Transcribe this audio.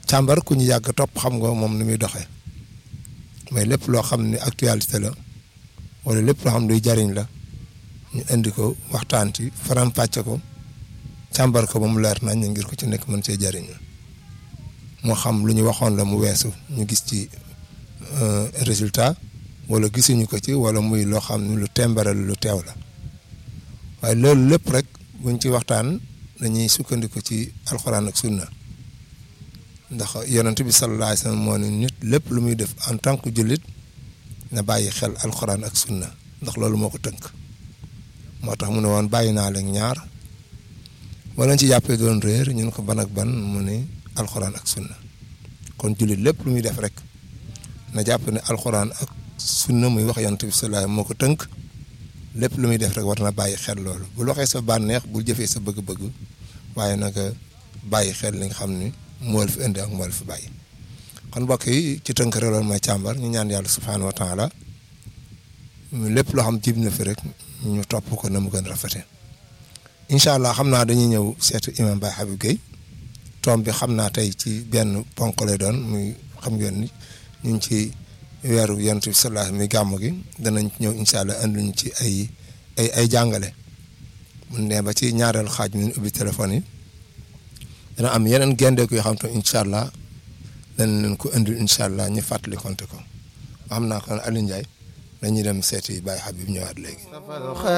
càmbar ku ñu yàgg topp xam nga moom ni muy doxee mais lépp loo xam ne actualité la wala lépp loo xam luy jariñ la ñu indi ko waxtaan ci faram-fàcce ko càmbar ko ba mu leer nañ ngir ko ci nekk mën see jariñ moo xam lu ñu waxoon la mu weesu ñu gis ci résultat wala gisuñu ko ci wala muy loo xam ne lu tembaral lu teew la waaye loolu lépp rek buñ ci waxtaan dañuy sukkandiku ci alxuraan ak sunna ndax yonent bi sallallahu alayhi wasallam moo ne nit lépp lu muy def en tant que jullit na bàyyi xel alxuraan ak sunna ndax loolu moo ko tënk moo tax mu ne woon bàyyi naa leen ñaar wala ci jàppee doon réer ñun ko ban ak ban mu ne alxuraan ak sunna kon jullit lépp lu muy def rek na jàpp ne alxuraan ak sunna muy wax yonent bi sallallahu moo ko tënk lépp lu muy def rek war na bàyyi xel loolu bul waxee sa bànneex bul jëfee sa bëgg-bëgg waaye nag bàyyi xel li nga xam ni moo la fi indi ak moo la fi bàyyi kon mbokk yi ci tënk rek loolu mooy càmbar ñu ñaan yàlla subhaanahu wa taala lépp loo xam jib na fi rek ñu topp ko na mu gën rafete incha allah xam naa dañuy ñëw seetu imam Baye Habib Gueye toom bi xam naa tey ci benn ponk lay doon muy xam ngeen ni ñu ngi ci weeru yonent bi sallallahu muy gàmm gi danañ ñëw incha allah anduñ ci ay ay ay jàngale mun ne ba ci ñaareel xaaj mi ubbi téléphone yi dana am yeneen gendeeku yoo xam te incha allah danañ leen ko indil incha allah ñu fàttali konte ko xam naa kon Aliou Ndiaye dañuy dem seeti Baye Habib ñëwaat léegi